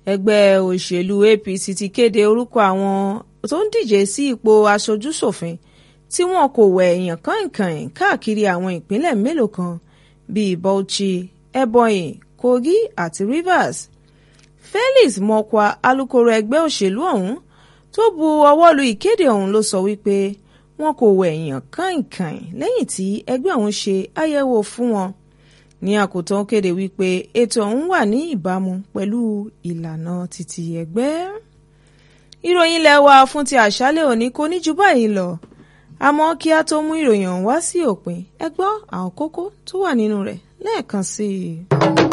ẹgbẹ́ òṣèlú APC ti kéde orúkọ àwọn tó ń díje sí ipò aṣojú-ṣòfin tí wọn kò wẹ̀ èèyàn kàìnkàìn káàkiri àwọn ìpínlẹ̀ mélòó kan bíi Bauchi Ebonyi Kogi àti Rivers Felix Mokwa alukoro ẹgbẹ́ òṣèlú ọ̀hún tó bu ọwọ́ lu ìkéde ọ̀hún ló sọ wípé wọn kò wẹ̀ èèyàn kàìnkàìn lẹ́yìn tí ẹgbẹ́ ọ̀hún ṣe àyẹ̀wò fún wọn ní àkótán kéde wípé ètò ọ̀hún wà ní ìbámu pẹ̀lú ìlànà títí ẹgbẹ́. ìròyìn ilé wa fún ti àṣálẹ́ òní kò ní ju báyìí lọ àmọ́ kí a tó mú ìròyìn ọ̀hún wá sí òpin ẹ gbọ́ àwọn kókó tó wà nínú rẹ̀ lẹ́ẹ̀kan sí i.